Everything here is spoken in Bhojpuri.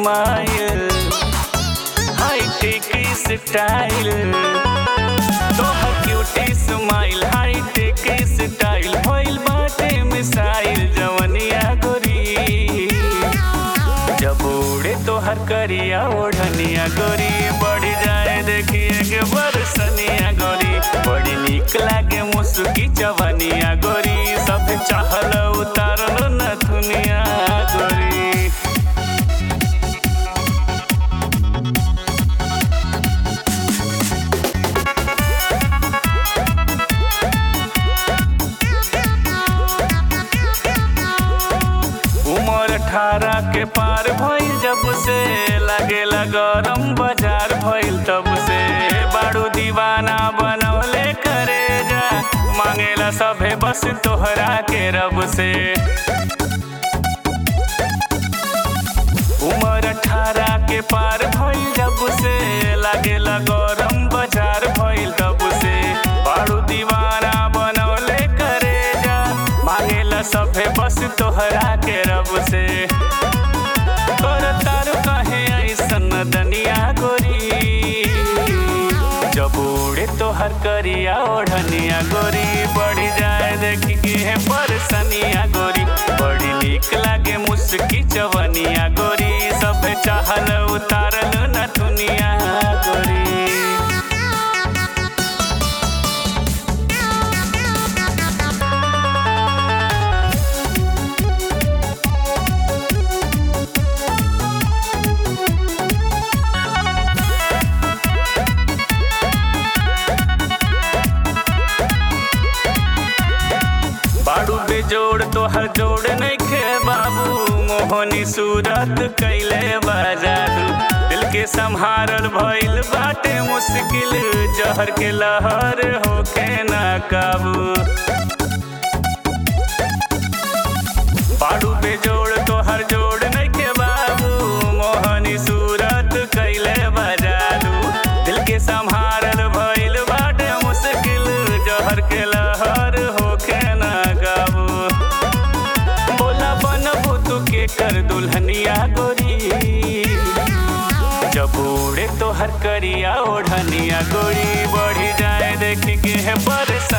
स्माइल हाई टेक स्टाइल तोहर cutie smile high tech style भइल बाटे मिसाइल जवनिया गोरी जब उड़े तोहर करिया ओढ़निया गोरी बढ़ जाए देखिए के बरसनिया गोरी बड़ी निक लागे मुस्की जवनिया गोरी सब चाहल उतारल न दुनिया गोरी उमर अठारह के पार भइल जब से लागेला गरम बाजार भइल तब से बाड़ू दीवाना बनवले करे जा मांगेला सभे बस तोहरा के रब से उमर अठारह के पार भइल जब से लागेला गरम बाजार भइल तब से बाड़ू दीवाना बनवले करे जा मांगेला सभे बस तोहरा के रब से तोर तारू कहे ऐसन दनिया गोरी जब उड़े तोहर करिया ओढ़निया गोरी बढ़ जाए देखी के है परसनिया गोरी बड़ी निक लागे मुस्की चवनिया गोरी सब चाहल उतारल न दुनिया गोरी बाड़ू बेजोड़ तोहर जोड़ नइखे बाबू मोहनी सूरत कैले बाजारू दिल के संहारल भइल बाटे मुश्किल जहर के लहर होके ना काबू बाड़ू बेजोड़ तोहर जोड़ नइखे बाबू मोहनी सूरत कैले बाजारू दिल के संहारल भइल बाटे मुश्किल जहर के लहर होके ना गाबू बोला बनबू तू के कर दुल्हनिया गोरी जब उड़े तोहर करिया ओढ़निया गोरी बढ़ी जाए देख के है बरस